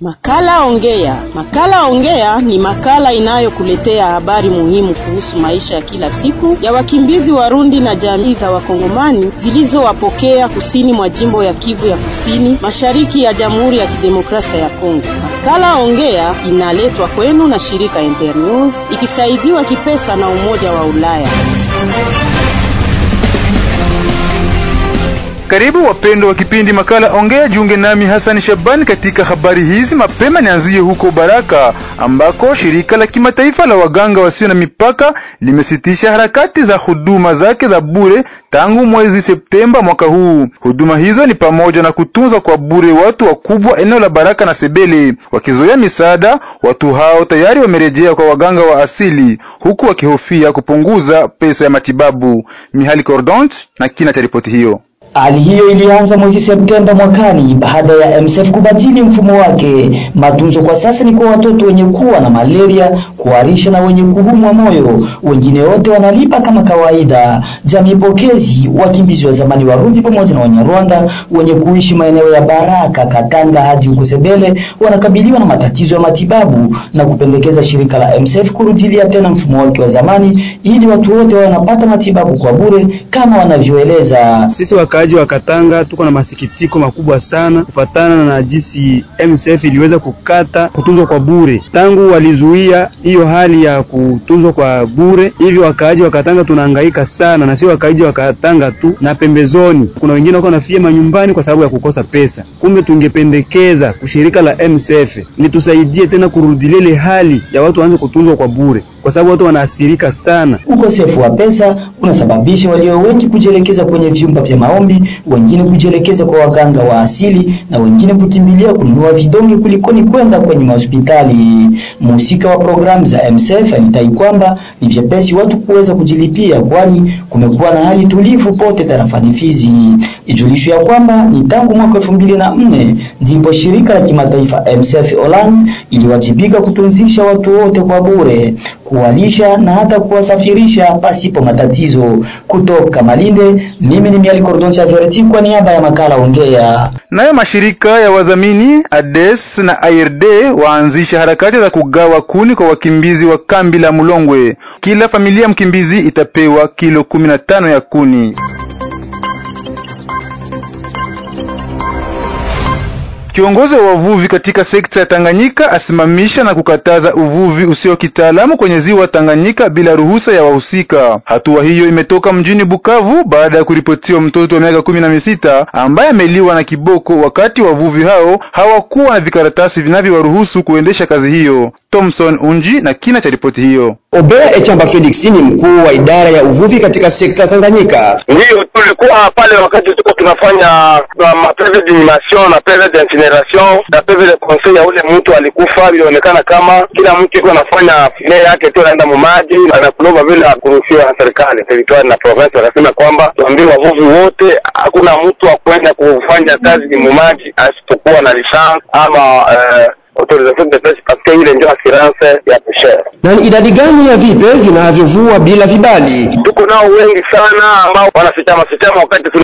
Makala Ongea. Makala Ongea ni makala inayokuletea habari muhimu kuhusu maisha ya kila siku ya wakimbizi Warundi na jamii za Wakongomani zilizowapokea kusini mwa jimbo ya Kivu ya Kusini, mashariki ya Jamhuri ya Kidemokrasia ya Kongo. Makala Ongea inaletwa kwenu na shirika Ember News ikisaidiwa kipesa na Umoja wa Ulaya. Karibu wapendwa wa kipindi makala Ongea, jiunge nami Hassan Shabani katika habari hizi. Mapema nianzie huko Baraka ambako shirika la kimataifa la waganga wasio na mipaka limesitisha harakati za huduma zake za bure tangu mwezi Septemba mwaka huu. Huduma hizo ni pamoja na kutunza kwa bure watu wakubwa eneo la Baraka na Sebele. Wakizoea misaada, watu hao tayari wamerejea kwa waganga wa asili, huku wakihofia kupunguza pesa ya matibabu. Mihali Cordont na kina cha ripoti hiyo. Hali hiyo ilianza mwezi Septemba mwakani baada ya MSF kubadili mfumo wake. Matunzo kwa sasa ni kwa watoto wenye kuwa na malaria, kuharisha na wenye kuumwa moyo. Wengine wote wanalipa kama kawaida. Jamii pokezi, wakimbizi wa zamani Warundi pamoja na Wanyarwanda wenye kuishi maeneo ya Baraka, Katanga hadi huko Sebele wanakabiliwa na matatizo ya matibabu na kupendekeza shirika la MSF kurudilia tena mfumo wake wa zamani ili watu wote wawe wanapata matibabu kwa bure kama wanavyoeleza. Sisi wakaaji wa Katanga tuko na masikitiko makubwa sana kufatana na jinsi MSF iliweza kukata kutunzwa kwa bure tangu walizuia hiyo hali ya kutunzwa kwa bure. Hivyo wakaaji wa Katanga tunahangaika sana, na sio wakaaji wa Katanga tu, na pembezoni kuna wengine wako nafia manyumbani kwa sababu ya kukosa pesa. Kumbe tungependekeza kushirika la MSF litusaidie tena kurudilia ile hali ya watu waanze kutunzwa kwa bure, kwa sababu watu wanaathirika sana. Ukosefu wa pesa unasababisha walio wengi kujielekeza kwenye vyumba vya maombi, wengine kujielekeza kwa waganga wa asili na wengine kukimbilia kununua vidonge kulikoni kwenda kwenye mahospitali. Mhusika wa programu za MSF alidai kwamba ni vyepesi watu kuweza kujilipia, kwani kumekuwa na hali tulivu pote tarafani Fizi. Ijulisho ya kwamba ni tangu mwaka elfu mbili na nne ndipo shirika la kimataifa MSF Holland iliwajibika kutunzisha watu wote kwa bure, kuwalisha na hata kuwasafirisha pasipo matatizo. Kutoka Malinde, mimi ni Miali Cordon Chaverti kwa niaba ya makala Ongea. Nayo mashirika ya wadhamini ADES na ARD waanzisha harakati za kugawa kuni kwa wakimbizi wa kambi la Mulongwe. Kila familia mkimbizi itapewa kilo kumi na tano ya kuni. Kiongozi wa wavuvi katika sekta ya Tanganyika asimamisha na kukataza uvuvi usio kitaalamu kwenye ziwa Tanganyika bila ruhusa ya wahusika. Hatua hiyo imetoka mjini Bukavu baada ya kuripotiwa mtoto wa miaka kumi na sita ambaye ameliwa na kiboko wakati wavuvi hao hawakuwa na vikaratasi vinavyowaruhusu kuendesha kazi hiyo. Thomson Unji na kina cha ripoti hiyo. Obea Echamba Felix ni mkuu wa idara ya uvuvi katika sekta Tanganyika. Ndiyo, tulikuwa pale wakati tuko tunafanya mapeve d'inhumation na peve d'incineration na peve de conseil ya ule mtu alikufa. Ilionekana kama kila mtu iko anafanya file yake tu, anaenda mumaji na kulova bila kuruhusiwa na serikali territoire na province. Wakasema kwamba tuambie wavuvi wote, hakuna mtu wa kwenda kufanya kazi mumaji asipokuwa na lisansi ama uh, autorisation de pêche parce que ile ndio assurance ya pêcheur. Na ni idadi gani ya vipe vinavyovua bila vibali? Tuko nao wengi sana ambao wanafichama fichama wakati